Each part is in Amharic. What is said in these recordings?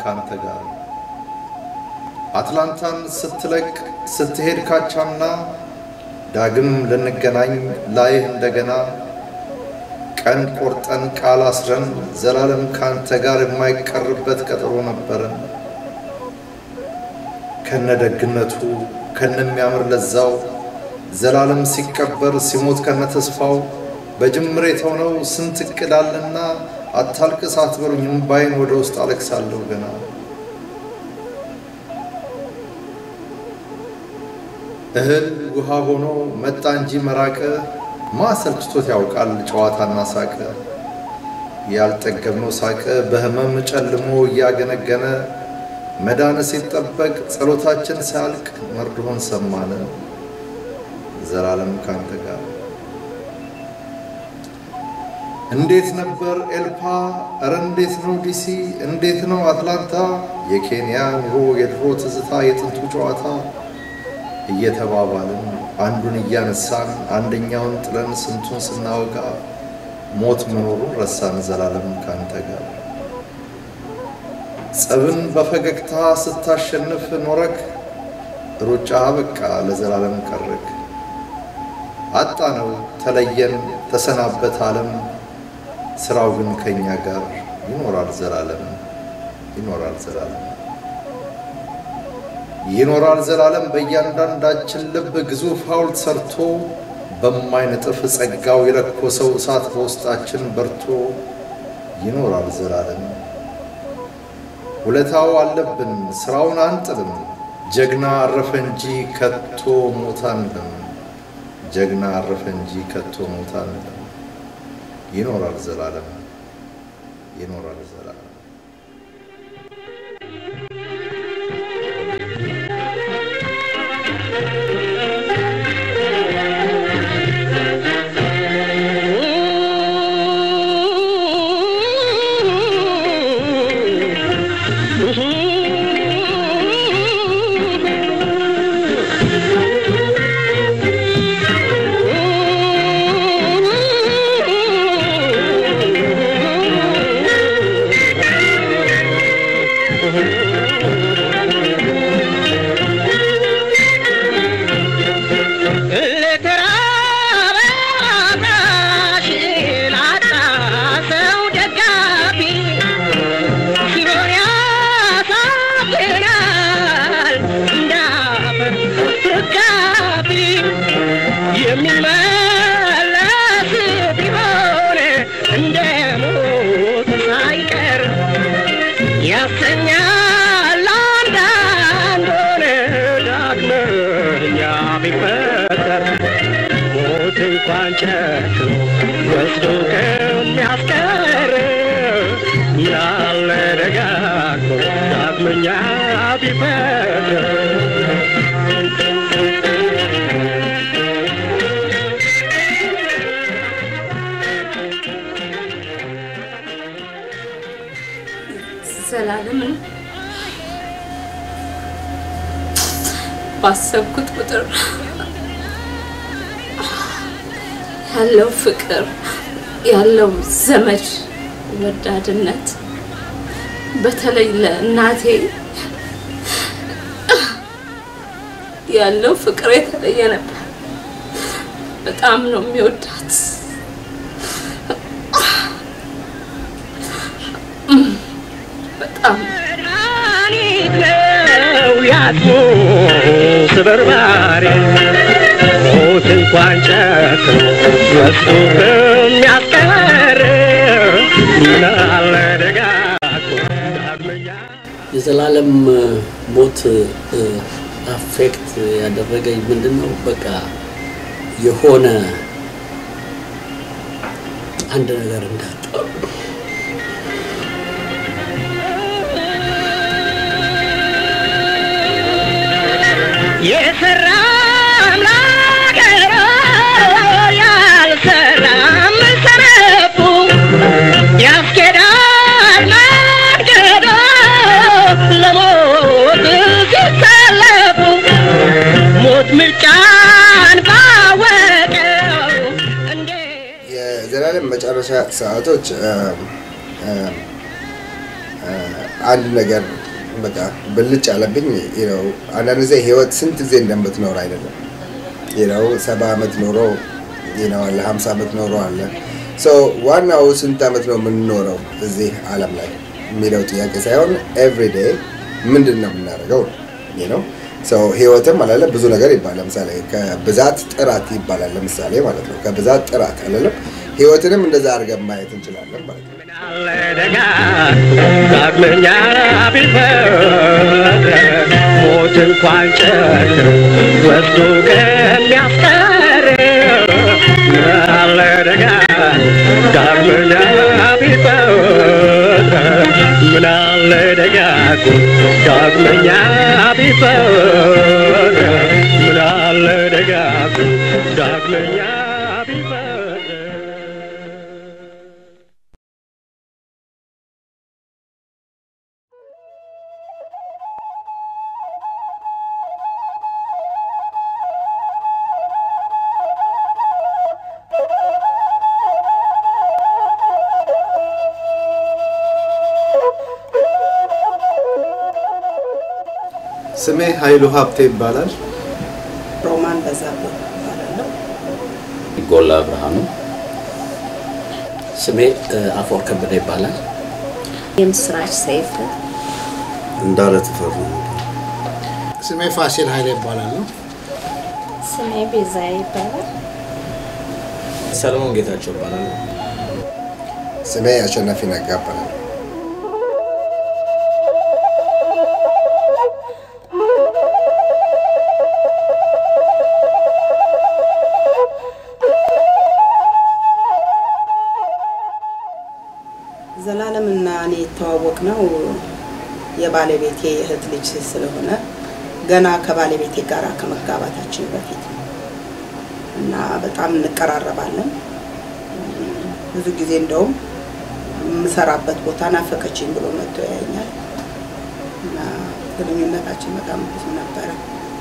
ካንተ ጋር አትላንታን ስትለቅ ስትሄድ ካቻምና ዳግም ልንገናኝ ላይህ እንደገና ቀን ቆርጠን ቃል አስረን ዘላለም ካንተ ጋር የማይቀርበት ቀጠሮ ነበረን። ከነደግነቱ ከነሚያምር ለዛው ዘላለም ሲቀበር ሲሞት ከነተስፋው በጅምር የተሆነው ስንት እቅድ አለና አታልቅስ አትበሉኝ እምባዬን ወደ ውስጥ አለቅሳለሁ ገና እህል ውሃ ሆኖ መጣ እንጂ መራቀ ማሰልችቶት ያውቃል ጨዋታና ሳቀ ያልጠገብነው ሳቀ በህመም ጨልሞ እያገነገነ መዳን ሲጠበቅ ጸሎታችን ሳያልቅ መርዶሆን ሰማነ ዘላለም ካንተ ጋር እንዴት ነበር ኤልፓ እረ እንዴት ነው ዲሲ እንዴት ነው አትላንታ የኬንያ ኑሮ የድሮ ትዝታ የጥንቱ ጨዋታ እየተባባልን አንዱን እያነሳን አንደኛውን ጥለን ስንቱን ስናወጋ ሞት መኖሩን ረሳን ዘላለም ካንተ ጋር ጸብን በፈገግታ ስታሸንፍ ኖረክ ሩጫ በቃ ለዘላለም ቀረክ አጣነው ተለየን ተሰናበት ዓለም ስራው ግን ከኛ ጋር ይኖራል ዘላለም ይኖራል ዘላለም ይኖራል ዘላለም በእያንዳንዳችን ልብ ግዙፍ ሐውልት ሰርቶ በማይነጥፍ ጸጋው የለኮሰው እሳት በውስጣችን በርቶ ይኖራል ዘላለም። ውለታው አለብን ስራውን አንጥልም። ጀግና አረፈ እንጂ ከቶ ሞት አንልም። ጀግና አረፈ እንጂ ከቶ ሞት አንልም። ይኖራል ዘላለም ይኖራል ዘላለም። እንኳን ጨክኖ ወስዶ ከሚያስቀር ምናለ ደጋግሞ ዳግመኛ ቢፈጥር ዘላለምን ባሰብኩት ቁጥር ያለው ፍቅር ያለው ዘመድ ወዳድነት በተለይ ለእናቴ ያለው ፍቅር የተለየ ነበር። በጣም ነው የሚወዳት። በጣም ነው ያጥሙ ስበርባሪ ሞት እንኳን ጨክኖ ወስዶ ከሚያስቀር ምናለ ደጋግሞ ዳግመኛ የዘላለም ሞት አፌክት ያደረገኝ ምንድን ነው? በቃ የሆነ አንድ ነገር እንዳጣው የሰራ አምላክ ያልሰራም ሰነፉ ያስኬዳል መንገዶ ለሞት ሲሰለፉ ሞት ምርጫን ባወቀው እንዴት የዘላለም መጨረሻ ሰዓቶች አ፣ አ፣ አ፣ አንድ ነገር በቃ ብልጭ አለብኝ። ነው አንዳንድ ጊዜ ህይወት ስንት ጊዜ እንደምትኖር አይደለም ነው ሰባ ዓመት ኖሮ ነው አለ ሀምሳ ዓመት ኖሮ አለ ዋናው ስንት ዓመት ነው የምንኖረው እዚህ ዓለም ላይ የሚለው ጥያቄ ሳይሆን ኤቭሪዴ ምንድን ነው የምናደርገው ነው ሰው ህይወትም አላለ ብዙ ነገር ይባላል። ለምሳሌ ከብዛት ጥራት ይባላል። ለምሳሌ ማለት ነው ከብዛት ጥራት አላለም። ህይወትንም እንደዛ አድርገን ማየት እንችላለን ማለት ነው። ዳግመኛ ቢፈት ሞት እንኳን ጨክኖ ወስዶ ከሚያስቀር ምናለ ደጋ ዳግመኛ ቢፈት ምናለ ደጋጉ ዳግመኛ ቢፈት ምናለ ደጋጉ ዳግመኛ ቢፈት ስሜ ኃይሉ ሀብቴ ይባላል። ሮማን በዛብህ እባላለሁ። ጎላ ብርሃኑ ስሜ አፈወርቅ ከበደ ይባላል። የምስራች ሰይፍ እንዳለ ተፈሩ ስሜ ፋሲል ኃይሌ ይባላል ነው። ስሜ ቤዛ ይባላል። ሰለሞን ጌታቸው ይባላል። ስሜ አሸናፊ ነጋ እባላለሁ። ዘላለምና እኔ የተዋወቅ ነው የባለቤቴ እህት ልጅ ስለሆነ ገና ከባለቤቴ ጋር ከመጋባታችን በፊት ነው እና በጣም እንቀራረባለን። ብዙ ጊዜ እንደውም የምሰራበት ቦታ ናፈቀችኝ ብሎ መጥቶ ያየኛል እና ግንኙነታችን በጣም ብዙ ነበረ።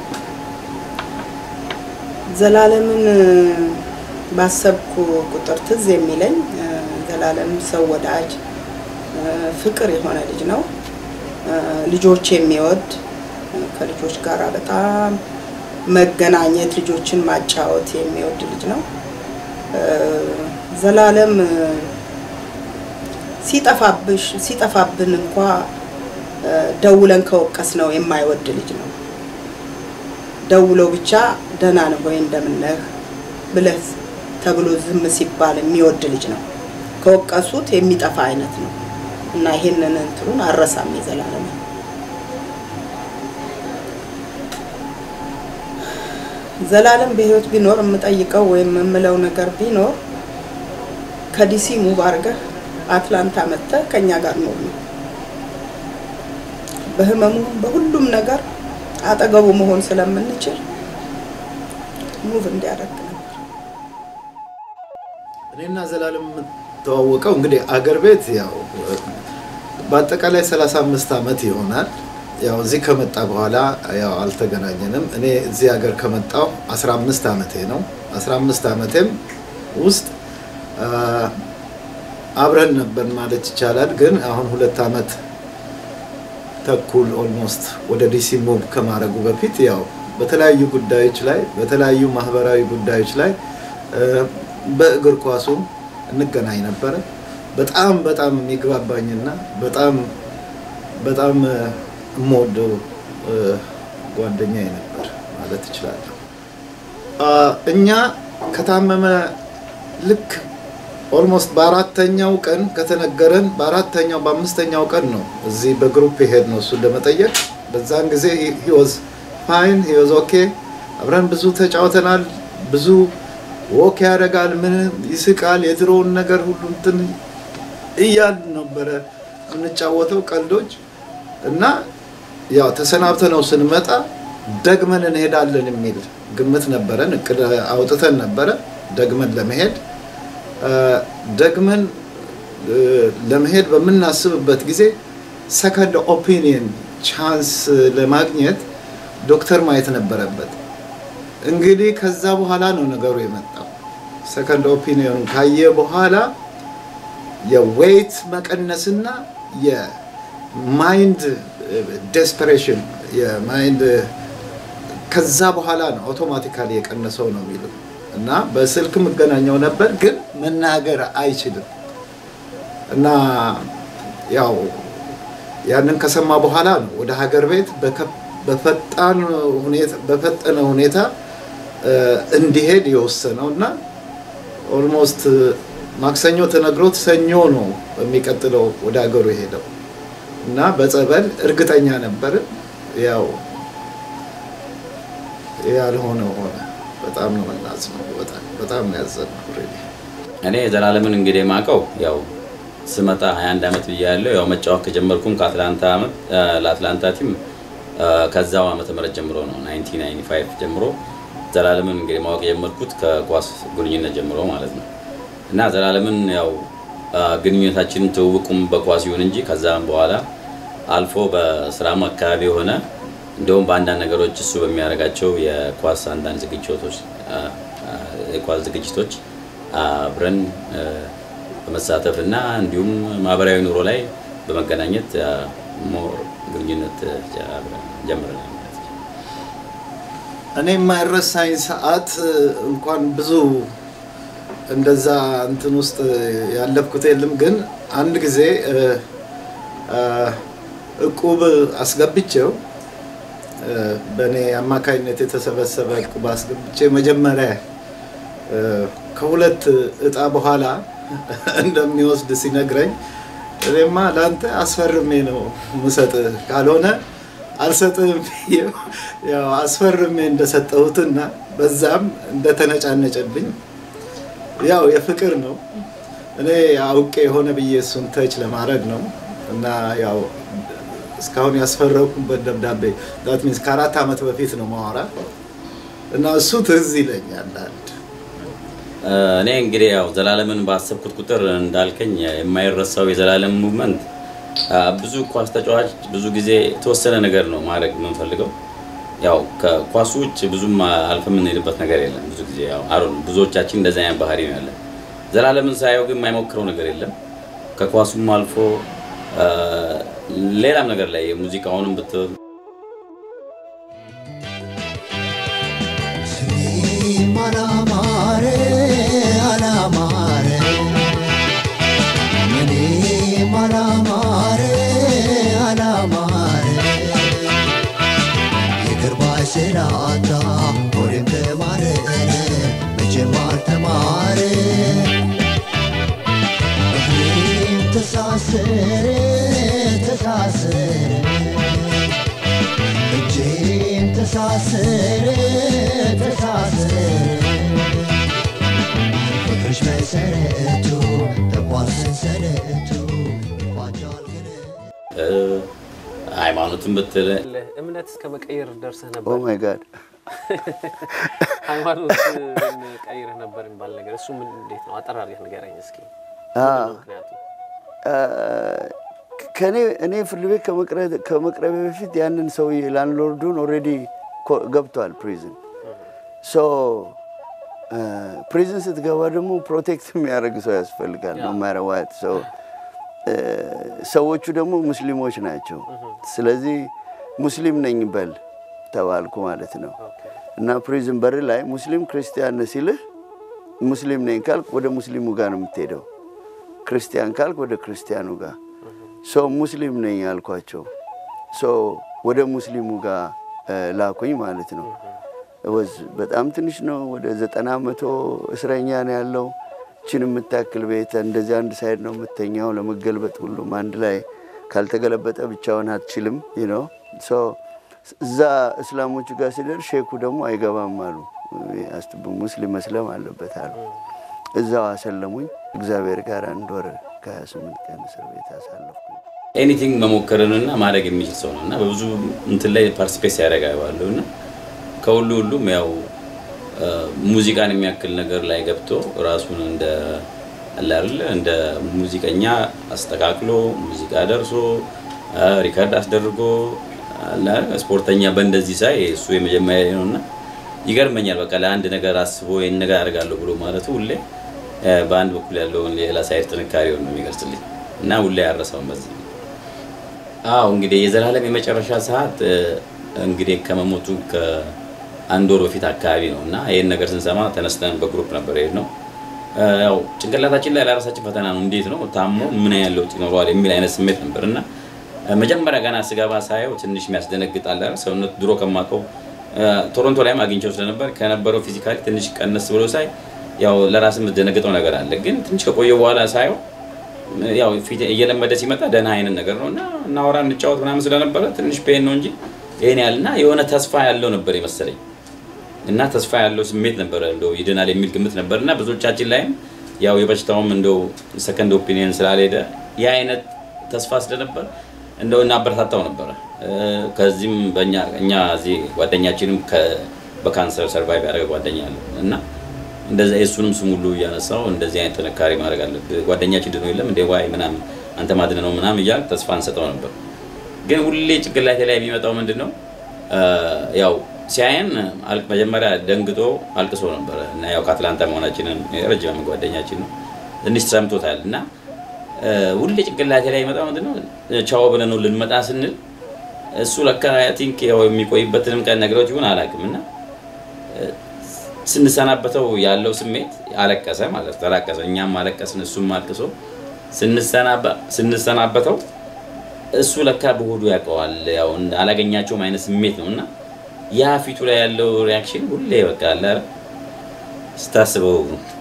ዘላለምን ባሰብኩ ቁጥር ትዝ የሚለኝ ዘላለም ሰው ወዳጅ ፍቅር የሆነ ልጅ ነው። ልጆች የሚወድ ከልጆች ጋር በጣም መገናኘት፣ ልጆችን ማጫወት የሚወድ ልጅ ነው። ዘላለም ሲጠፋብሽ ሲጠፋብን እንኳ ደውለን ከወቀስ ነው የማይወድ ልጅ ነው። ደውሎ ብቻ ደህና ነህ ወይ እንደምነህ ብለህ ተብሎ ዝም ሲባል የሚወድ ልጅ ነው። ከወቀሱት የሚጠፋ አይነት ነው እና ይሄንን እንትኑን አረሳም የዘላለም ዘላለም በህይወት ቢኖር የምጠይቀው ወይም የምለው ነገር ቢኖር ከዲሲ ሙቭ አድርገህ አትላንታ መጥተህ ከእኛ ጋር ኖር ነው። በህመሙ በሁሉም ነገር አጠገቡ መሆን ስለምንችል ሙቭ እንዲያደርግ ነበር። እኔና ዘላለም የምተዋወቀው እንግዲህ አገር ቤት ያው በአጠቃላይ 35 ዓመት ይሆናል። ያው እዚህ ከመጣ በኋላ ያው አልተገናኘንም። እኔ እዚህ ሀገር ከመጣሁ 15 ዓመቴ ነው። 15 ዓመቴም ውስጥ አብረን ነበር ማለት ይቻላል። ግን አሁን ሁለት ዓመት ተኩል ኦልሞስት ወደ ዲሲ ሙቭ ከማድረጉ በፊት ያው በተለያዩ ጉዳዮች ላይ በተለያዩ ማህበራዊ ጉዳዮች ላይ በእግር ኳሱም እንገናኝ ነበረ። በጣም በጣም የሚግባባኝና በጣም በጣም የምወደው ጓደኛዬ ነበር ማለት እችላለሁ። እኛ ከታመመ ልክ ኦልሞስት በአራተኛው ቀን ከተነገረን በአራተኛው በአምስተኛው ቀን ነው እዚህ በግሩፕ የሄድ ነው እሱን ለመጠየቅ። በዛን ጊዜ ሂወዝ ፋይን ሂወዝ ኦኬ። አብረን ብዙ ተጫውተናል። ብዙ ወክ ያደርጋል፣ ምን ይስቃል፣ የድሮውን ነገር ሁሉ እንትን እያል ነበረ የምንጫወተው ቀልዶች እና ያው ተሰናብተ ነው ስንመጣ ደግመን እንሄዳለን የሚል ግምት ነበረን። እቅድ አውጥተን ነበረ ደግመን ለመሄድ ደግመን ለመሄድ በምናስብበት ጊዜ ሰከንድ ኦፒኒየን ቻንስ ለማግኘት ዶክተር ማየት ነበረበት። እንግዲህ ከዛ በኋላ ነው ነገሩ የመጣው። ሰከንድ ኦፒኒየን ካየ በኋላ የዌይት መቀነስና ማይንድ ዴስፐሬሽን የማይንድ ከዛ በኋላ ነው አውቶማቲካሊ የቀነሰው ነው የሚሉ እና በስልክ የምገናኘው ነበር፣ ግን መናገር አይችልም እና ያው ያንን ከሰማ በኋላ ነው ወደ ሀገር ቤት በከ- በፈጣን ሁኔታ በፈጠነ ሁኔታ እ፣ እንዲሄድ የወሰነው እና ኦልሞስት ማክሰኞ ተነግሮት ሰኞ ነው የሚቀጥለው ወደ ሀገሩ የሄደው እና በጸበል እርግጠኛ ነበርን። ያው ያልሆነ ሆነ። በጣም ነው የምናዝነው። በጣም በጣም ነው ያዘነው። ሪሊ እኔ ዘላለምን እንግዲህ የማውቀው ያው ስመጣ 21 ዓመት ብያለሁ። ያው መጫወት ከጀመርኩም ከአትላንታ ዓመት ለአትላንታ ቲም አ፣ ከዛው ዓመተ ምህረት ጀምሮ ነው 1995 ጀምሮ ዘላለምን እንግዲህ ማወቅ የጀመርኩት ከኳስ ግንኙነት ጀምሮ ማለት ነው። እና ዘላለምን ያው አ፣ ግንኙነታችንን ትውውቁም በኳስ ይሁን እንጂ ከዛም በኋላ አልፎ በስራም አካባቢ የሆነ እንደውም በአንዳንድ ነገሮች እሱ በሚያደርጋቸው የኳስ አንዳንድ ዝግጅቶች አ፣ አ፣ የኳስ ዝግጅቶች አብረን አ፣ በመሳተፍ እና እንዲሁም ማህበራዊ ኑሮ ላይ በመገናኘት አ፣ ሞር ግንኙነት አ፣ አብረን ጀምረናል ማለት ነው። እኔ የማይረሳኝ ሰዓት እንኳን ብዙ እንደዛ እንትን ውስጥ ያለፍኩት የለም፣ ግን አንድ ጊዜ እ፣ እ፣ እቁብ አስገብቼው እ፣ በእኔ አማካኝነት የተሰበሰበ እቁብ አስገብቼ መጀመሪያ እ፣ ከሁለት እጣ በኋላ እንደሚወስድ ሲነግረኝ እኔማ ለአንተ አስፈርሜ ነው ምሰጥህ ካልሆነ አልሰጥህም ብዬው ያው አስፈርሜ እንደሰጠሁትና በዛም እንደተነጫነጨብኝ ያው የፍቅር ነው። እኔ አውቄ የሆነ ብዬ እሱን ተች ለማድረግ ነው እና ያው እስካሁን ያስፈረኩበት ደብዳቤ ዳት ሚንስ ከአራት ዓመት በፊት ነው ማወራ እና እሱ ትዝ ይለኛል አንድ አ፣ እኔ እንግዲህ ያው ዘላለምን ባሰብኩት ቁጥር እንዳልከኝ የማይረሳው የዘላለም ሙቭመንት አ፣ ብዙ ኳስ ተጫዋች ብዙ ጊዜ የተወሰነ ነገር ነው ማድረግ የምንፈልገው። ያው ከኳሱ ውጭ ብዙም አልፈ የምንሄድበት ነገር የለም። ብዙ ጊዜ ያው አሮን ብዙዎቻችን እንደዚህ አይነት ባህሪ ነው ያለን። ዘላለምን ሳየው ግን የማይሞክረው ነገር የለም። ከኳሱም አልፎ አ፣ ሌላም ነገር ላይ የሙዚቃውንም ብት ስሜም አላማረ አላማረ እኔም አላማረ አላማረ የቅርባ ስላጣ ወሬም ተማረረ መቼም አልተማረ እግሬም ተሳሰረ ተሳሰረ እጄም ተሳሰረ ተሳሰረ ፍቅርሽ መሰረቱ ተቋር ሰንሰለቱ ይቋጫል ግን እ፣ ሃይማኖትን ብትል እምነት እስከ መቀየር ደርሰህ ኦ ነበር። ማይ ጋድ ሃይማኖትን ቀይረህ ነበር የሚባል ነገር እሱ ምን እንዴት ነው? አጠር አድርገህ ንገረኝ እስኪ። አዎ። ምንድን ነው ምክንያቱ? ከኔ እኔ ፍርድ ቤት ከመቅረ- ከመቅረቤ በፊት ያንን ሰውዬ ላንድሎርዱን ኦልሬዲ ገብቷል ፕሪዝን። ሶ ፕሪዝን ስትገባ ደግሞ ፕሮቴክት የሚያደርግ ሰው ያስፈልጋል ነው ማረዋት ሰው ሰዎቹ ደግሞ ሙስሊሞች ናቸው። ስለዚህ ሙስሊም ነኝ በል ተባልኩ ማለት ነው። እና ፕሪዝን በር ላይ ሙስሊም ክርስቲያን ነህ ሲልህ ሙስሊም ነኝ ካልክ ወደ ሙስሊሙ ጋር ነው የምትሄደው። ክርስቲያን ካልክ ወደ ክርስቲያኑ ጋር ሰው ሙስሊም ነኝ አልኳቸው። ሶ ወደ ሙስሊሙ ጋር እ፣ ላኩኝ ማለት ነው። ወዝ በጣም ትንሽ ነው። ወደ ዘጠና መቶ እስረኛ ነው ያለው። ችን የምታክል ቤት እንደዚህ አንድ ሳይድ ነው የምተኛው። ለመገልበጥ ሁሉም አንድ ላይ ካልተገለበጠ ብቻውን አትችልም ነው። እዛ እስላሞቹ ጋር ሲደርስ ሼኩ ደግሞ አይገባም አሉ። አስብ ሙስሊም መስለም አለበት አሉ። እዛው አሰለሙኝ። እግዚአብሔር ጋር አንድ ወር ከ28 ቀን እስር ቤት አሳለፍኩ። ኤኒቲንግ መሞከርንና ማድረግ የሚችል ሰው ነው እና በብዙ እንትን ላይ ፓርቲስፔት ሲያደርግ አየዋለሁ እና ከሁሉ ሁሉም ያው አ፣ ሙዚቃን የሚያክል ነገር ላይ ገብቶ ራሱን እንደ አለ አይደለ እንደ ሙዚቀኛ አስተካክሎ ሙዚቃ ደርሶ አ፣ ሪከርድ አስደርጎ አለ አይደል፣ ስፖርተኛ በእንደዚህ ሳይ እሱ የመጀመሪያ ነው እና ይገርመኛል። በቃ ለአንድ ነገር አስቦ ይህን ነገር አደርጋለሁ ብሎ ማለቱ ሁሌ አ፣ በአንድ በኩል ያለውን ሌላ ሳይድ ጥንካሬውን ነው የሚገልጽልኝ እና ሁሌ ያረሳውን በዚህ አዎ እንግዲህ የዘላለም የመጨረሻ ሰዓት እ፣ እንግዲህ ከመሞቱ ከአንድ ወር በፊት አካባቢ ነው እና ይህን ነገር ስንሰማ ተነስተን በግሩፕ ነበር የሄድነው። እ፣ ያው ጭንቅላታችን ላይ ለራሳችን ፈተና ነው። እንዴት ነው ታሞ ምን ያህል ለውጥ ይኖረዋል የሚል አይነት ስሜት ነበር እና እ፣ መጀመሪያ ገና ስገባ ሳየው ትንሽ የሚያስደነግጣል። አይደል? ሰውነት ድሮ ከማውቀው እ፣ ቶሮንቶ ላይም አግኝቼው ስለነበር ከነበረው ፊዚካሊ ትንሽ ቀነስ ብሎ ሳይ ያው ለራስ የምትደነግጠው ነገር አለ። ግን ትንሽ ከቆየ በኋላ ሳየው ያው ፊት እየለመደ ሲመጣ ደህና አይነት ነገር ነው እና እናወራ እንጫወት ምናምን ስለነበረ ትንሽ ፔን ነው እንጂ ይሄን ያህል እና የሆነ ተስፋ ያለው ነበር የመሰለኝ እና ተስፋ ያለው ስሜት ነበረ እንደው ይድናል የሚል ግምት ነበር እና ብዙዎቻችን ላይም ያው የበሽታውም እንደው ሰከንድ ኦፒኒየን ስላልሄደ ያ አይነት ተስፋ ስለነበር እንደው እናበረታታው ነበረ። እ፣ ከዚህም በእኛ እኛ እዚህ ጓደኛችንም ከ- በካንሰር ሰርቫይቭ ያደረገ ጓደኛ አለ እና እንደዛ የእሱንም ስም ሁሉ እያነሳው እንደዚህ አይነት ጥንካሬ ማድረግ አለብህ፣ ጓደኛችን ድኖ የለም እንደ ዋይ ምናምን አንተ ማድነ ነው ምናምን እያል ተስፋ እንሰጠው ነበር። ግን ሁሌ ጭንቅላቴ ላይ የሚመጣው ምንድን ነው እ፣ ያው ሲያየን አል- መጀመሪያ ደንግጦ አልቅሶ ነበረ እና ያው ከአትላንታ መሆናችንን ረጅም ዓመት ጓደኛችን ነው ትንሽ ሰምቶታል እና እ፣ ሁሌ ጭንቅላቴ ላይ የሚመጣው ምንድን ነው ቻው ብለን ነው ልንመጣ ስንል እሱ ለካ አይ ቲንክ ያው የሚቆይበትንም ቀን ነግረውት ይሆን አላውቅም እና ስንሰናበተው ያለው ስሜት አለቀሰ ማለት ተላቀሰ። እኛም አለቀስን፣ እሱም አልቅሶ ስንሰናበ- ስንሰናበተው እሱ ለካ በሆዱ ያውቀዋል። ያው እንደ አላገኛቸውም አይነት ስሜት ነው እና ያ ፊቱ ላይ ያለው ሪያክሽን ሁሌ በቃ አለ አይደል? ስታስበው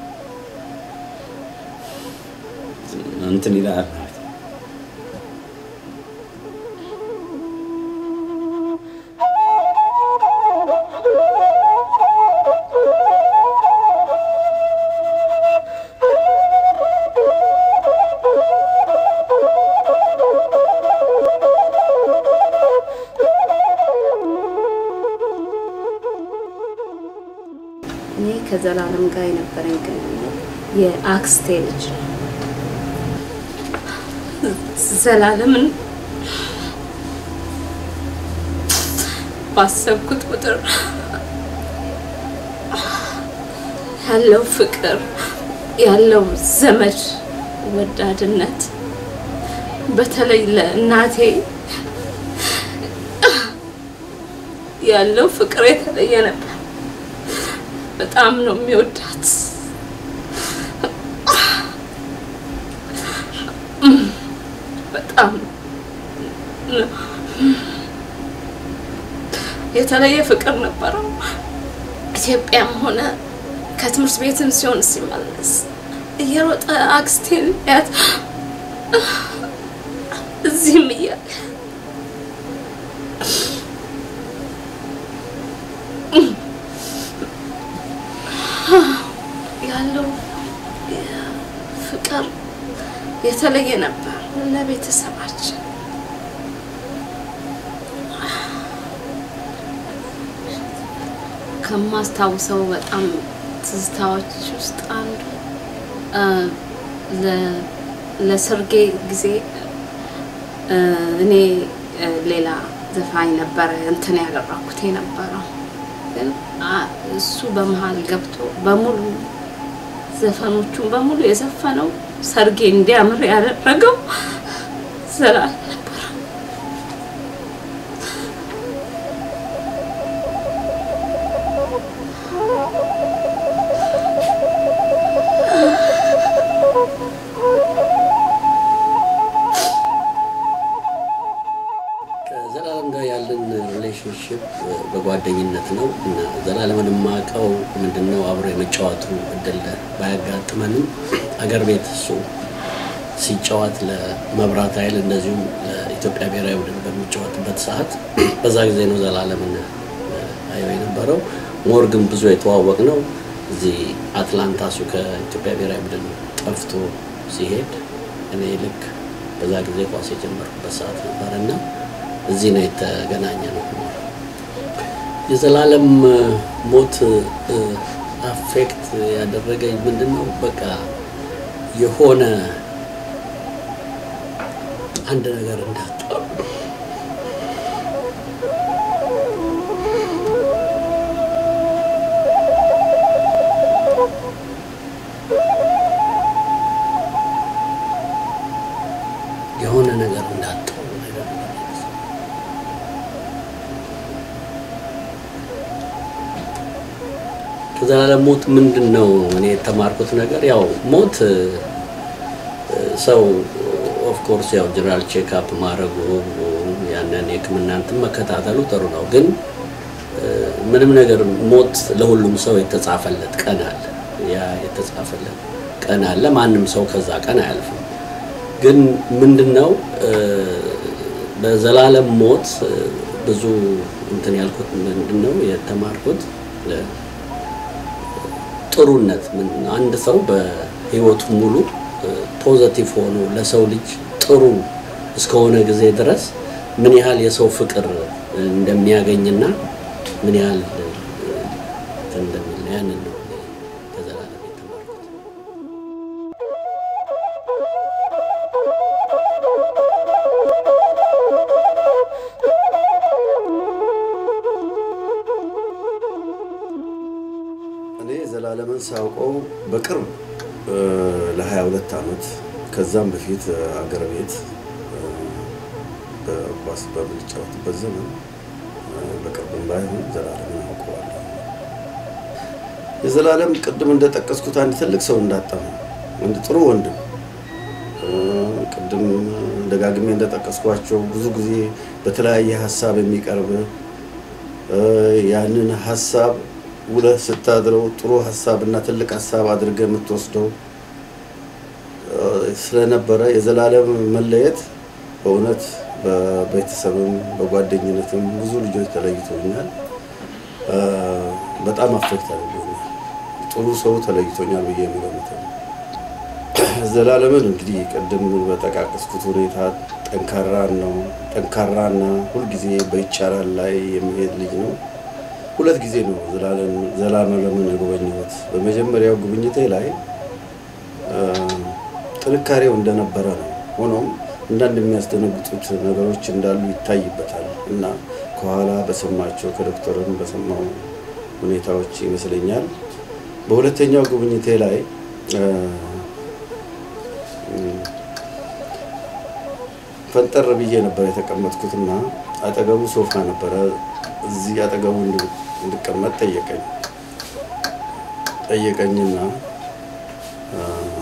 እንትን ይላል። እኔ ከዘላለም ጋር የነበረኝ ግንኙነት የአክስቴ ልጅ ነው። ዘላለምን ባሰብኩት ቁጥር ያለው ፍቅር ያለው ዘመድ ወዳድነት በተለይ ለእናቴ ያለው ፍቅር የተለየ ነበር። በጣም ነው የሚወዳት። በጣም ነው የተለየ ፍቅር ነበረው። ኢትዮጵያም ሆነ ከትምህርት ቤትም ሲሆን ሲመለስ እየሮጠ አክስቴን ያት እዚህም እያለ ያለው ፍቅር የተለየ ነበር ለቤተሰባችን። ከማስታውሰው በጣም ትዝታዎች ውስጥ አንዱ እ፣ ለ- ለሰርጌ ጊዜ እ፣ እኔ እ፣ ሌላ ዘፋኝ ነበረ እንትን ያደረኩት የነበረው ግን አ- እሱ በመሀል ገብቶ በሙሉ ዘፈኖቹን በሙሉ የዘፈነው ሰርጌ እንዲያምር ያደረገው ዘላለም ነበር። ከዘላለም ጋር ያለን ሪሌሽንሽፕ በጓደኝነት ነው እና ዘላለምን የማውቀው ምንድነው አብሮ የመጫወቱ እድል ባያጋጥመንም አገር ቤት እሱ ሲጫወት ለመብራት ኃይል እንደዚሁም ለኢትዮጵያ ብሔራዊ ቡድን በሚጫወትበት ሰዓት በዛ ጊዜ ነው ዘላለምን አየው የነበረው። ሞር ግን ብዙ የተዋወቅ ነው እዚህ አትላንታ እሱ ከኢትዮጵያ ብሔራዊ ቡድን ጠፍቶ ሲሄድ እኔ ልክ በዛ ጊዜ ኳስ የጀመርኩበት ሰዓት ነበር እና እዚህ ነው የተገናኘ ነው። የዘላለም ሞት አፌክት ያደረገኝ ምንድን ነው? በቃ የሆነ አንድ ነገር እንዳጣ የሆነ ነገር እንዳጣው ነገር ከዘላለም ሞት ምንድን ነው እኔ የተማርኩት ነገር ያው ሞት እ፣ ሰው ኦፍኮርስ ያው ጀነራል ቼክአፕ ማድረጉ ያንን የሕክምና እንትን መከታተሉ ጥሩ ነው። ግን እ፣ ምንም ነገር ሞት ለሁሉም ሰው የተጻፈለት ቀን አለ። ያ የተጻፈለት ቀን አለ። ማንም ሰው ከዛ ቀን አያልፍም። ግን ምንድን ነው እ፣ በዘላለም ሞት እ፣ ብዙ እንትን ያልኩት ምንድን ነው የተማርኩት እ፣ ጥሩነት ምን አንድ ሰው በህይወቱ ሙሉ ፖዘቲቭ ሆኖ ለሰው ልጅ ጥሩ እስከሆነ ጊዜ ድረስ ምን ያህል የሰው ፍቅር እንደሚያገኝና ምን ያህል እ፣ እንትን እንደሚል ያንን ነው እኔ ከዘላለም የተማርኩት። እኔ ዘላለምን ሳውቀው በቅርብ ለ22 ዓመት ከዛም በፊት እ፣ አገር ቤት እ፣ በኳስ በምንጫወትበት ዘመን እ፣ በቅርብም ባይሆን ዘላለምን አውቀዋለሁ። የዘላለም ቅድም እንደጠቀስኩት አንድ ትልቅ ሰው እንዳጣ ነው። አንድ ጥሩ ወንድም እ፣ ቅድም ደጋግሜ እንደጠቀስኳቸው ብዙ ጊዜ በተለያየ ሀሳብ የሚቀርብ እ፣ ያንን ሀሳብ ውለህ ስታድረው ጥሩ ሀሳብ እና ትልቅ ሀሳብ አድርገህ የምትወስደው እ፣ ስለነበረ የዘላለም መለየት በእውነት በቤተሰብም በጓደኝነትም ብዙ ልጆች ተለይቶኛል። እ፣ በጣም አፌክት አድርጎኛል። ጥሩ ሰው ተለይቶኛል ብዬ የምገምተው ዘላለምን እንግዲህ ቅድም በጠቃቀስኩት ሁኔታ ጠንካራ ነው። ጠንካራና ሁልጊዜ በይቻላል ላይ የሚሄድ ልጅ ነው። ሁለት ጊዜ ነው ዘላለም- ዘላለምን የጎበኘሁት። በመጀመሪያው ጉብኝቴ ላይ እ፣ ጥንካሬው እንደነበረ ነው። ሆኖም አንዳንድ የሚያስደነግጡት ነገሮች እንዳሉ ይታይበታል እና ከኋላ በሰማቸው ከዶክተርም በሰማው ሁኔታዎች ይመስለኛል። በሁለተኛው ጉብኝቴ ላይ እ፣ ፈንጠር ብዬ ነበር የተቀመጥኩትና አጠገቡ ሶፋ ነበረ። እዚህ አጠገቡ እንድ- እንድቀመጥ ጠየቀኝ ጠየቀኝና አ፣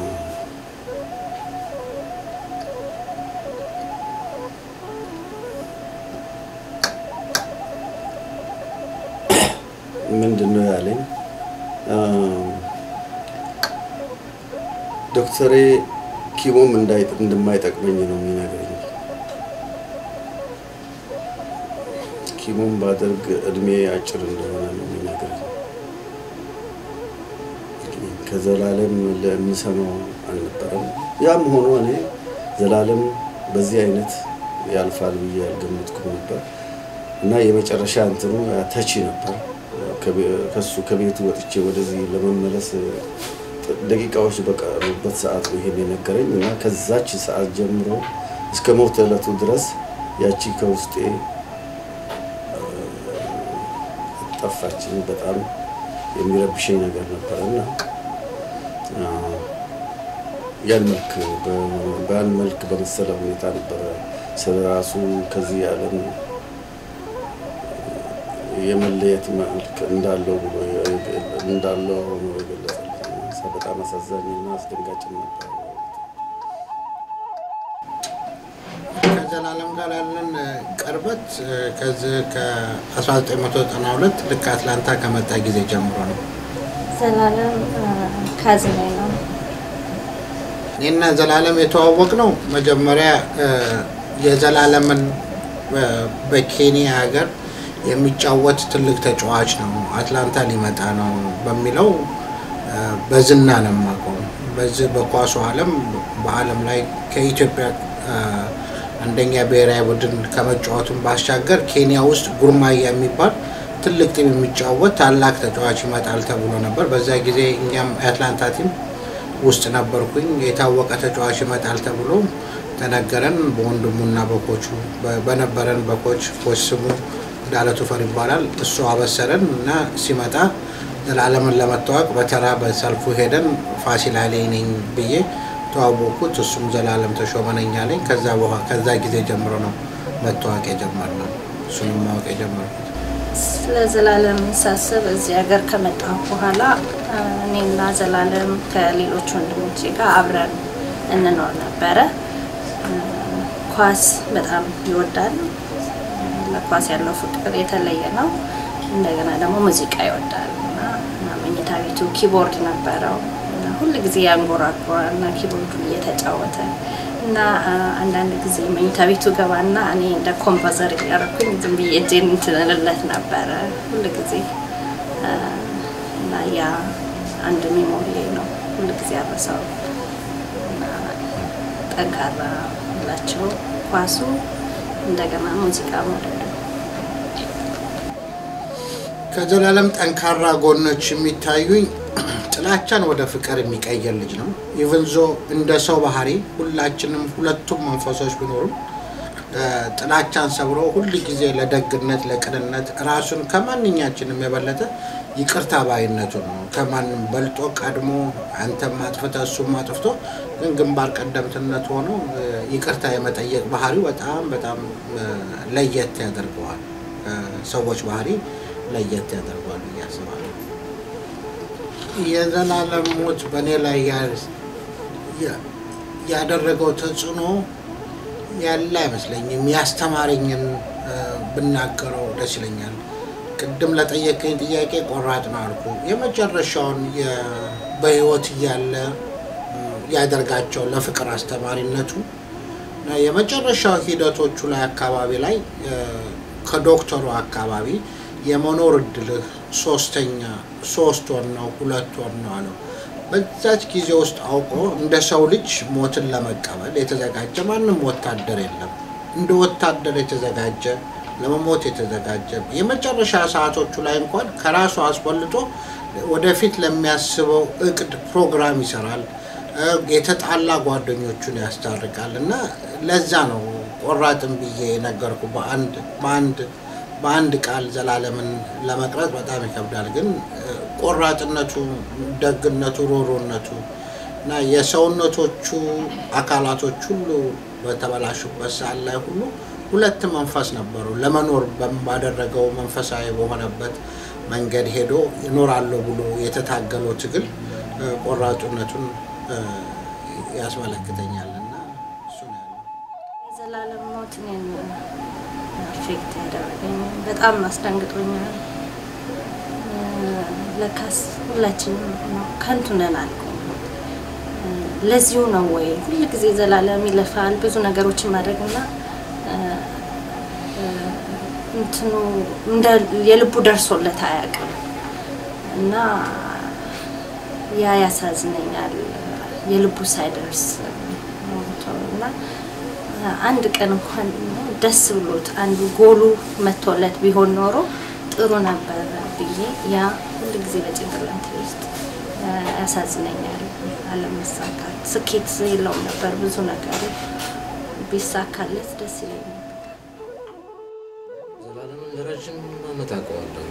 ምንድን ነው ያለኝ አ፣ ዶክተሬ ኪሞም እንዳይ- እንደማይጠቅመኝ ነው የሚነግረኝ። ኪሞም ባደርግ እድሜ አጭር እንደሆነ ነው የሚነግረኝ። እንግዲህ ከዘላለም ለሚሰማው አልነበረም። ያም ሆኖ እኔ ዘላለም በዚህ አይነት ያልፋል ብዬ አልገመትኩም ነበር እና የመጨረሻ እንትኑ ተቺ ነበር። ከቤ- ከሱ ከቤቱ ወጥቼ ወደዚህ ለመመለስ ደቂቃዎች በቀሩበት ሰዓት ነው ይሄን የነገረኝ እና ከዛች ሰዓት ጀምሮ እስከ ሞት ዕለቱ ድረስ ያቺ ከውስጤ እ፣ ጠፋችኝ። በጣም የሚረብሸኝ ነገር ነበረ እና አ፣ ያን መልክ በ- በያን መልክ በመሰለ ሁኔታ ነበረ ስለ ራሱ ከዚህ ዓለም የመለየት መልክ እንዳለው ብሎ እንዳለው ሆኖ የገለጸልኝ በጣም አሳዛኝና አስደንጋጭም ነበር። ከዘላለም ጋር ያለን እ፣ ቅርበት እ፣ ከዚህ ከ1992 ልክ አትላንታ ከመጣ ጊዜ ጀምሮ ነው። ዘላለም ካዝኔ ነው። እኔና ዘላለም የተዋወቅ ነው መጀመሪያ እ፣ የዘላለምን እ፣ በኬንያ ሀገር የሚጫወት ትልቅ ተጫዋች ነው፣ አትላንታ ሊመጣ ነው በሚለው እ፣ በዝና ነው የማውቀው። በዚህ በኳሱ ዓለም በዓለም ላይ ከኢትዮጵያ እ፣ አንደኛ ብሔራዊ ቡድን ከመጫወቱን ባሻገር ኬንያ ውስጥ ጉርማያ የሚባል ትልቅ ቲም የሚጫወት ታላቅ ተጫዋች ይመጣል ተብሎ ነበር። በዛ ጊዜ እኛም የአትላንታ ቲም ውስጥ ነበርኩኝ። የታወቀ ተጫዋች ይመጣል ተብሎ ተነገረን። በወንድሙና በኮቹ በ- በነበረን በኮች ኮች ስሙ እንዳለ ቱፈር ይባላል። እሱ አበሰረን እና ሲመጣ ዘላለምን ለመታወቅ በተራ በሰልፉ ሄደን ፋሲል ኃይሌ ነኝ ብዬ ተዋወቅኩት። እሱም ዘላለም ተሾመ ነኝ አለኝ። ከዛ በኋላ ከዛ ጊዜ ጀምሮ ነው መታወቅ የጀመርነው እሱንም ማወቅ የጀመርኩት። ስለ ዘላለም ሳስብ እዚህ ሀገር ከመጣሁ በኋላ አ፣ እኔና ዘላለም ከሌሎች ወንድሞቼ ጋር አብረን እንኖር ነበረ። አ፣ ኳስ በጣም ይወዳል። ለኳስ ያለው ፍቅር የተለየ ነው። እንደገና ደግሞ ሙዚቃ ይወዳል እና እና መኝታ ቤቱ ኪቦርድ ነበረው እና ሁል ጊዜ ያንጎራጉራል እና ኪቦርዱን እየተጫወተ እና አ፣ አንዳንድ ጊዜ መኝታ ቤቱ ገባና እኔ እንደ ኮምፖዘር እያደረኩኝ ዝም ብዬ እጄን እንትን እልለት ነበረ ሁል ጊዜ አ፣ እና ያ አንድ ሜሞሪ ነው ሁል ጊዜ አረሳው እና ጠንካራ ላቸው ኳሱ እንደገና ሙዚቃ መውደዱ ከዘላለም ጠንካራ ጎኖች የሚታዩኝ ጥላቻን ወደ ፍቅር የሚቀይር ልጅ ነው። ኢቨን ዞ እንደ ሰው ባህሪ ሁላችንም ሁለቱም መንፈሶች ቢኖሩም እ፣ ጥላቻን ሰብሮ ሁል ጊዜ ለደግነት፣ ለቅንነት ራሱን ከማንኛችንም የበለጠ ይቅርታ ባይነቱን ነው። ከማንም በልጦ ቀድሞ አንተም አጥፍተ እሱም አጥፍቶ ግን ግንባር ቀደምትነት ሆኖ እ፣ ይቅርታ የመጠየቅ ባህሪው በጣም በጣም እ፣ ለየት ያደርገዋል። ሰዎች ባህሪ ለየት ያደርገዋል ብዬ አስባለሁ። የዘላለም ሞት በእኔ ላይ ያ- ያ- ያደረገው ተጽዕኖ ያለ አይመስለኝም። ያስተማረኝን እ፣ ብናገረው ደስ ይለኛል። ቅድም ለጠየቀኝ ጥያቄ ቆራጥ ነው አልኩ። የመጨረሻውን የ- በህይወት እያለ እ፣ ያደርጋቸው ለፍቅር አስተማሪነቱ እና የመጨረሻው ሂደቶቹ ላይ አካባቢ ላይ እ፣ ከዶክተሩ አካባቢ የመኖር እድልህ ሶስተኛ ሶስት ወር ነው ሁለት ወር ነው አለው። በዛች ጊዜ ውስጥ አውቆ እንደ ሰው ልጅ ሞትን ለመቀበል የተዘጋጀ ማንም ወታደር የለም። እንደ ወታደር የተዘጋጀ ለመሞት የተዘጋጀ የመጨረሻ ሰዓቶቹ ላይ እንኳን ከራሱ አስበልጦ ወደፊት ለሚያስበው እቅድ ፕሮግራም ይሰራል። እ፣ የተጣላ ጓደኞቹን ያስታርቃል እና ለዛ ነው ቆራጥም ብዬ የነገርኩ በአንድ በአንድ በአንድ ቃል ዘላለምን ለመቅረጽ በጣም ይከብዳል። ግን እ፣ ቆራጥነቱ፣ ደግነቱ፣ ሮሮነቱ እና የሰውነቶቹ አካላቶች ሁሉ በተበላሹበት ሰዓት ላይ ሁሉ ሁለት መንፈስ ነበሩ። ለመኖር በም- ባደረገው መንፈሳዊ በሆነበት መንገድ ሄዶ ይኖራለሁ ብሎ የተታገለው ትግል እ፣ ቆራጡነቱን እ፣ ያስመለክተኛል እና እሱ ነው ያለው። የዘላለም ሞት እኔን አፌክት ያደረገኝ በጣም አስደንግጦኛል። እ፣ ለካስ ሁላችንም ነው ከንቱ ነን አልኩኝ። እ፣ ለዚሁ ነው ወይ ሁል ጊዜ ዘላለም ይለፋል ብዙ ነገሮችን ማድረግና እ፣ እ፣ እንትኑ እንደ የልቡ ደርሶለት አያውቅም እና ያ ያሳዝነኛል። የልቡ ሳይደርስ ሞቶ እና አንድ ቀን እንኳን ደስ ብሎት አንዱ ጎሉ መቶለት ቢሆን ኖሮ ጥሩ ነበር ብዬ ያ ሁል ጊዜ በጭንቅላቴ ውስጥ ያሳዝነኛል። አለመሳካት ስኬት የለውም ነበር ብዙ ነገሩ ቢሳካለት ደስ ይለኛል። ዘላለምን ለረጅም ዓመት አውቀዋለሁ።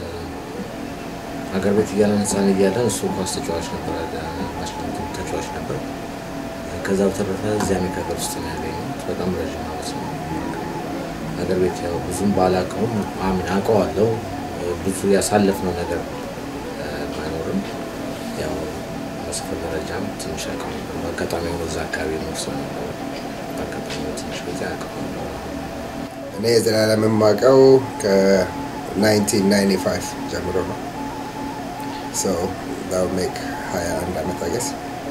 ሀገር ቤት እያለን ህፃን እያለን እሱ ኳስ ተጫዋች ነበር፣ ማሽን ተጫዋች ነበር። ከዛ በተረፈ እዚህ አሜሪካ ሀገር ውስጥ ነው ያገኘሁት። በጣም ረዥም ዓመት ነው። ሀገር ቤት ያው ብዙም ባላውቀውም አምን አውቀዋለሁ። ብዙ ያሳለፍነው ነገር እ፣ ባይኖርም ያው በሰፈር ደረጃም ትንሽ አውቀው ነበር። በአጋጣሚ ሆኖ እዛ አካባቢ ኖር ሰው ነበር። በአጋጣሚ ሆኖ ትንሽ ጊዜ አውቀው ነበር። እኔ የዘላለም የማውቀው ከ1995 ጀምሮ ነው። ሶ ዳው ሜክ 21 ዓመት አገስ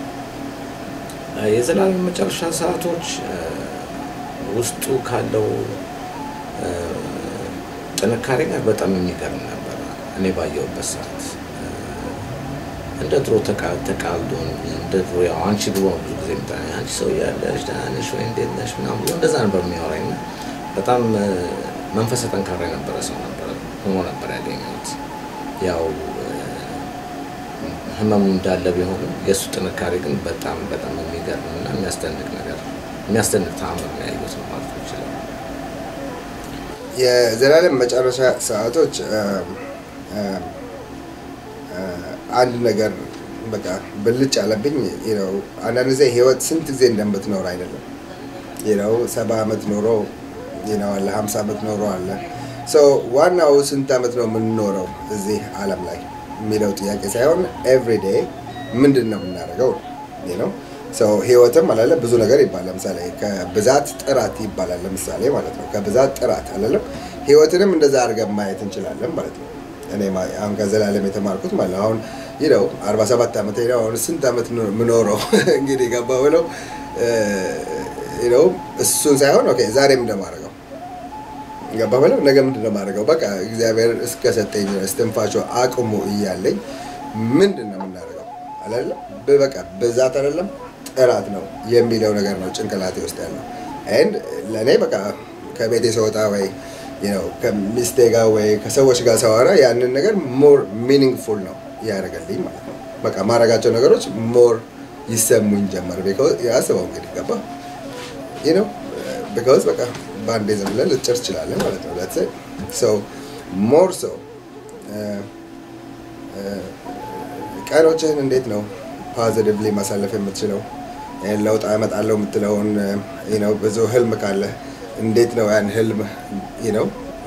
የዘላለም መጨረሻ ሰዓቶች እ፣ ውስጡ ካለው እ፣ ጥንካሬ ጋር በጣም የሚገርም ነበር። እኔ ባየሁበት ሰዓት እ፣ እንደ ድሮ ተቃ- ተቃልዶ እንደ ድሮ ያው አንቺ ድሮ ብዙ ጊዜ ምጣ አንቺ ሰው ያለሽ ደህና ነሽ ወይ እንዴት ነሽ ምናምን ብሎ እንደዛ ነበር የሚያወራኝ እና በጣም እ፣ መንፈሰ ጠንካራ የነበረ ሰው ነበረ ሆኖ ነበር ያገኘሁት ያው ህመሙ እንዳለ ቢሆንም የእሱ ጥንካሬ ግን በጣም በጣም የሚገርም እና የሚያስደንቅ ነገር የሚያስደንቅ ተአምር ነው ያየሁት ነው ማለት ይችላል። የዘላለም መጨረሻ ሰዓቶች እ፣ እ፣ እ፣ አንድ ነገር በቃ ብልጭ አለብኝ ነው። አንዳንድ ጊዜ ህይወት ስንት ጊዜ እንደምትኖር አይደለም ነው ሰባ ዓመት ኖሮ ነው አለ ሀምሳ ዓመት ኖሮ አለ ሶ ዋናው ስንት ዓመት ነው የምንኖረው እዚህ ዓለም ላይ የሚለው ጥያቄ ሳይሆን ኤቭሪዴ ምንድን ነው የምናደርገው ነው ሰው ህይወትም አላለ ብዙ ነገር ይባላል። ለምሳሌ ከብዛት ጥራት ይባላል። ለምሳሌ ማለት ነው ከብዛት ጥራት አላለም። ህይወትንም እንደዛ አድርገን ማየት እንችላለን ማለት ነው። እኔ ማ- አሁን ከዘላለም የተማርኩት ማለት ነው አሁን ይህ ነው አርባ ሰባት ዓመት ነው አሁን ስንት ዓመት ነው የምኖረው እንግዲህ ገባ ብለው ነው እሱን ሳይሆን ኦኬ ዛሬም እንደማደርገው ገባ ብለው ነገ ምንድን ነው የማደርገው በቃ እግዚአብሔር እስከሰጠኝ እስትንፋሾ አቅሙ እያለኝ ምንድን ነው የምናደርገው አላለም በቃ ብዛት አይደለም ጥራት ነው የሚለው ነገር ነው ጭንቅላቴ ውስጥ ያለው ኤንድ ለእኔ በቃ ከቤቴ ስወጣ ወይ you know ከሚስቴ ጋር ወይ ከሰዎች ጋር ሰዋራ ያንን ነገር ሞር ሚኒንግፉል ነው ያደርገልኝ ማለት ነው በቃ ማድረጋቸው ነገሮች ሞር ይሰሙኝ ጀመር ቢኮዝ ያስበው እንግዲህ ገባ you know ቢኮዝ በቃ በአንዴ ዝም ብለን ልትጨር ትችላለን ማለት ነው ለት ሰው ሞር ሰው ቀኖችህን እንዴት ነው ፖዚቲቭሊ ማሳለፍ የምትችለው ይህን ለውጥ አመጣለሁ የምትለውን ነው ብዙ ህልም ካለ እንዴት ነው ያን ህልም ነው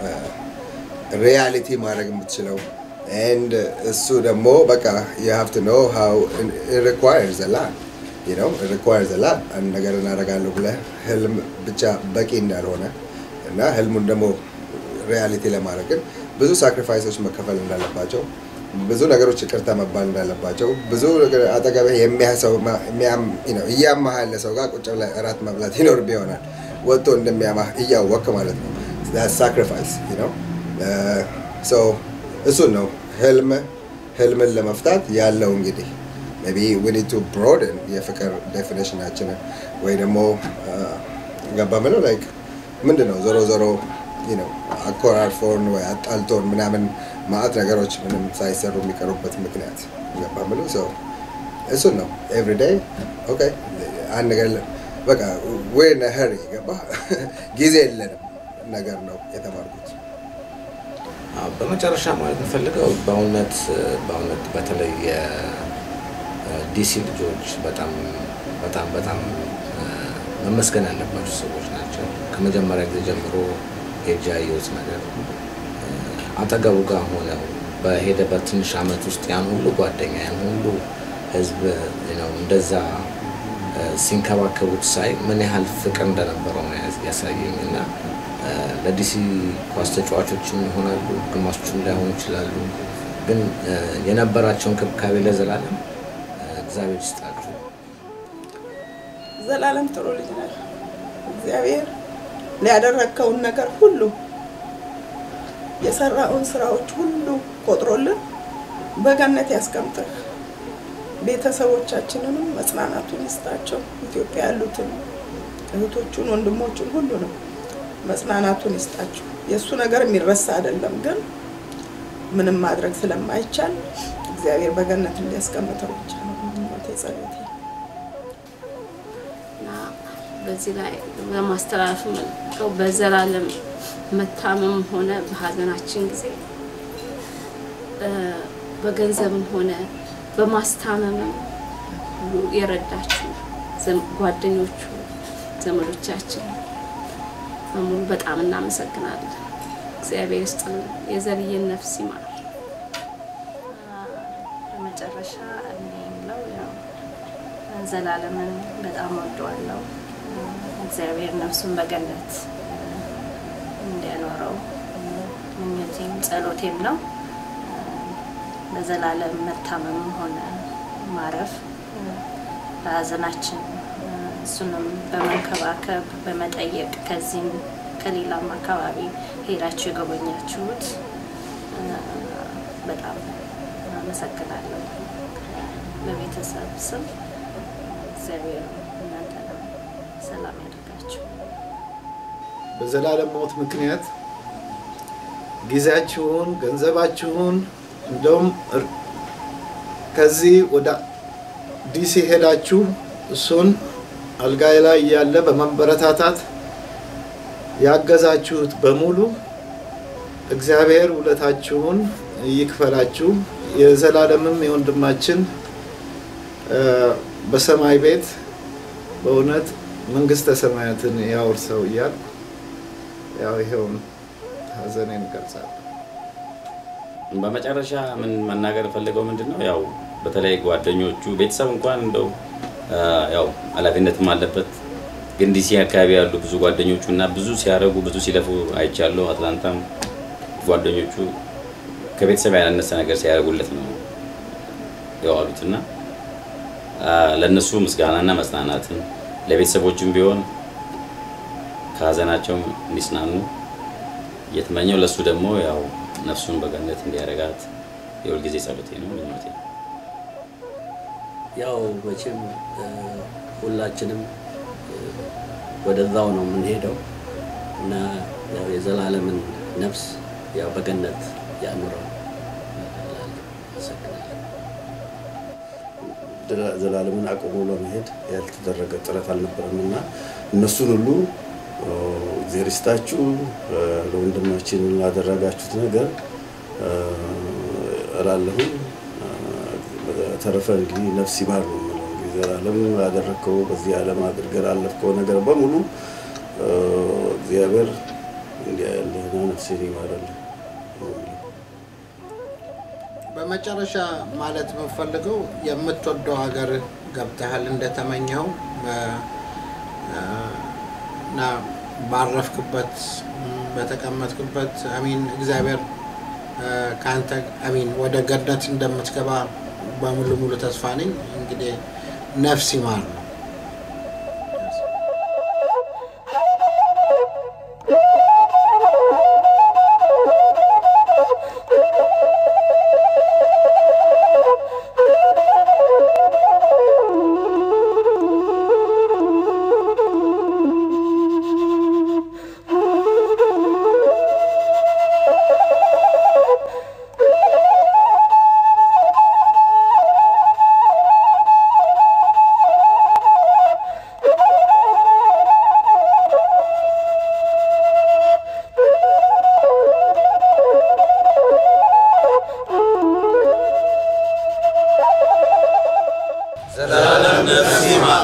ሪያሊቲ ማድረግ የምትችለው ኤንድ እሱ ደግሞ በቃ የሀብት ነው ሀው ሪኳየር ዘላ ነው ሪኳየር ዘላ አንድ ነገር እናደርጋለሁ ብለህ ህልም ብቻ በቂ እንዳልሆነ እና ህልሙን ደግሞ ሪያሊቲ ለማድረግ ግን ብዙ ሳክሪፋይሶች መከፈል እንዳለባቸው ብዙ ነገሮች ይቅርታ መባል እንዳለባቸው ብዙ ነገር አጠገብህ የሚያሰው እያማህ ያለ ሰው ጋር ቁጭ ብለህ እራት መብላት ይኖርብ ይሆናል ወጥቶ እንደሚያማህ እያወቅ ማለት ነው ሳክሪፋይስ ነው እሱን ነው ህልም ህልምን ለመፍታት ያለው እንግዲህ ቢ ዊ ቱ ብሮድን የፍቅር ዴፊኒሽናችንን ወይ ደግሞ ገባ ምለው ላይክ ምንድን ነው ዞሮ ዞሮ ነው አኮራርፎን ወይ አጣልቶን ምናምን ማአት ነገሮች ምንም ሳይሰሩ የሚቀሩበት ምክንያት ገባ ምለው ሰው እሱን ነው ኤቭሪዴይ ኦኬ አንድ ነገር በቃ ወይ ነህር ገባ ጊዜ የለንም ነገር ነው የተማርኩት አዎ፣ በመጨረሻ ማለት የምፈልገው በእውነት በእውነት በተለይ የዲሲ ልጆች በጣም በጣም በጣም እ፣ መመስገን ያለባቸው ሰዎች ናቸው። ከመጀመሪያ ጊዜ ጀምሮ ሄጄ ያየሁት ነገር እ፣ አጠገቡ ጋር ሆነው በሄደበት ትንሽ አመት ውስጥ ያን ሁሉ ጓደኛ ያን ሁሉ ህዝብ ነው እንደዛ እ፣ ሲንከባከቡት ሳይ ምን ያህል ፍቅር እንደነበረው ነው ያስ- ያሳየኝ እና እ፣ ለዲሲ ኳስ ተጫዋቾችም ይሆናሉ፣ ግማሾችም ላይሆኑ ይችላሉ። ግን እ፣ የነበራቸውን ክብካቤ ለዘላለም እ፣ እግዚአብሔር ይስጣችሁ። ዘላለም ጥሩ ልጅ ነህ። እግዚአብሔር ሊያደረግከውን ነገር ሁሉ የሰራውን ስራዎች ሁሉ ቆጥሮልን በገነት ያስቀምጥህ። ቤተሰቦቻችንንም መጽናናቱን ይስጣቸው። ኢትዮጵያ ያሉትን እህቶቹን፣ ወንድሞቹን ሁሉንም መጽናናቱን ይስጣቸው። የእሱ ነገር የሚረሳ አይደለም፣ ግን ምንም ማድረግ ስለማይቻል እግዚአብሔር በገነት እንዲያስቀምጠው ብቻ ነው ምኞቴ፣ ጸሎቴ። እና በዚህ ላይ ለማስተላለፍ የምፈልገው በዘላለም መታመም ሆነ በሀዘናችን ጊዜ እ፣ በገንዘብም ሆነ በማስታመምም ሁሉ የረዳችሁ ዘም- ጓደኞቹ፣ ዘመዶቻችን በሙሉ በጣም እናመሰግናለን። እግዚአብሔር ይስጥልን፣ የዘርዬን ነፍስ ይማር። በመጨረሻ እኔ የምለው ያው ዘላለምን በጣም ወደዋለሁ። እግዚአብሔር ነፍሱን በገነት እንዲያኖረው ምኞቴም ጸሎቴም ነው። በዘላለም መታመምም ሆነ ማረፍ ለሀዘናችን እሱንም በመንከባከብ በመጠየቅ ከዚህም ከሌላም አካባቢ ሄዳችሁ የጎበኛችሁት በጣም አመሰግናለሁ። በቤተሰብ ስም እግዚአብሔር እናንተንም ሰላም ያደርጋችሁ። በዘላለም ሞት ምክንያት ጊዜያችሁን፣ ገንዘባችሁን እንደውም እር- ከዚህ ወደ ዲሲ ሄዳችሁ እሱን አልጋይ ላይ እያለ በማበረታታት ያገዛችሁት በሙሉ እግዚአብሔር ውለታችሁን ይክፈላችሁ። የዘላለምም የወንድማችን እ፣ በሰማይ ቤት በእውነት መንግስተ ሰማያትን ያውርሰው እያልኩ ያው ይሄውን ሀዘኔን እገልጻለሁ። በመጨረሻ ምን መናገር ፈልገው ምንድን ነው ያው በተለይ ጓደኞቹ ቤተሰብ እንኳን እንደው አ፣ ያው ኃላፊነትም አለበት ግን ዲሲ አካባቢ ያሉ ብዙ ጓደኞቹ እና ብዙ ሲያደርጉ ብዙ ሲለፉ አይቻለሁ። አትላንታም ጓደኞቹ ከቤተሰብ ያላነሰ ነገር ሲያደርጉለት ነው የዋሉት እና አ፣ ለእነሱ ምስጋናና መጽናናትን ለቤተሰቦችም ቢሆን ከሀዘናቸው እንዲጽናኑ እየተመኘው ለእሱ ደግሞ ያው ነፍሱን በገነት እንዲያረጋት የሁልጊዜ ጸሎቴ ነው ምኞቴ ነው። ያው መቼም እ፣ ሁላችንም እ፣ ወደዛው ነው የምንሄደው እና ያው የዘላለምን ነፍስ ያው በገነት ያኑረው እላለሁ። አመሰግናለሁ። ዘላ- ዘላለምን አቁሞ ለመሄድ ያልተደረገ ጥረት አልነበረም እና እነሱን ሁሉ ኦ፣ እግዜር ይስጣችሁ እ፣ ለወንድማችን ላደረጋችሁት ነገር እ፣ እላለሁኝ። እ፣ በተረፈ እንግዲህ ነፍስ ይማር ነው የምለው። እንግዲህ ዘላለም ላደረግከው በዚህ ዓለም አድርገህ ላለፍከው ነገር በሙሉ እ፣ እግዚአብሔር እንዲህ ያለህና ነፍሴን ይማረልህ ነው የምለው። በመጨረሻ ማለት የምፈልገው የምትወደው ሀገር ገብተሃል እንደተመኘው በ- እና ባረፍክበት ም፣ በተቀመጥክበት አሚን እግዚአብሔር እ፣ ከአንተ አሚን ወደ ገነት እንደምትገባ በሙሉ ሙሉ ተስፋ ነኝ። እንግዲህ ነፍስ ይማር ነው። ዘላለም ነፍስ ይማር።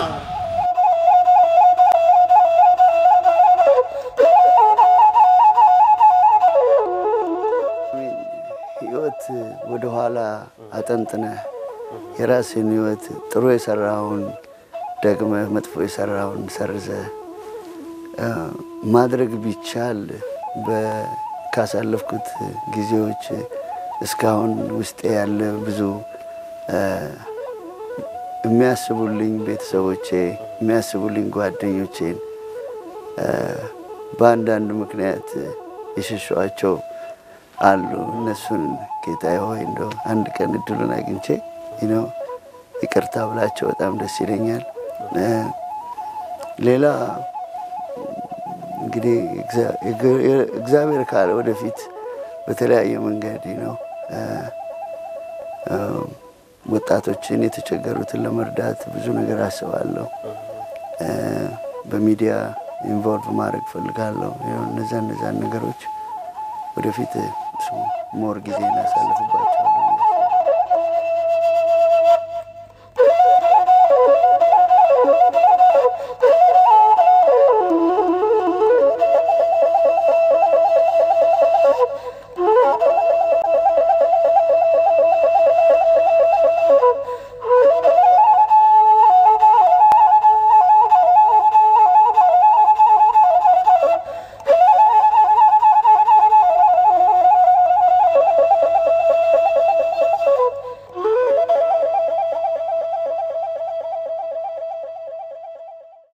ህይወት ወደኋላ አጠንጥነህ የራስህን ህይወት ጥሩ የሰራውን ደግመህ መጥፎ የሰራውን ሰርዘህ እ፣ ማድረግ ቢቻል በ- ካሳለፍኩት ጊዜዎች እስካሁን ውስጤ ያለ ብዙ እ፣ የሚያስቡልኝ ቤተሰቦቼ የሚያስቡልኝ ጓደኞቼን እ፣ በአንዳንድ ምክንያት የሸሸኋቸው አሉ። እነሱን ጌታዬ ሆይ እንደው አንድ ቀን እድሉን አግኝቼ ነው ይቅርታ ብላቸው በጣም ደስ ይለኛል። እ፣ ሌላ እንግዲህ እግዚአ- የግ- እግዚአብሔር ካለ ወደፊት በተለያየ መንገድ ነው እ፣ እ፣ ወጣቶችን የተቸገሩትን ለመርዳት ብዙ ነገር አስባለሁ። እ፣ በሚዲያ ኢንቮልቭ ማድረግ ፈልጋለሁ። ያው እነዛ እነዛን ነገሮች ወደፊት እሱ ሞር ጊዜ እናሳልፍባቸዋለን።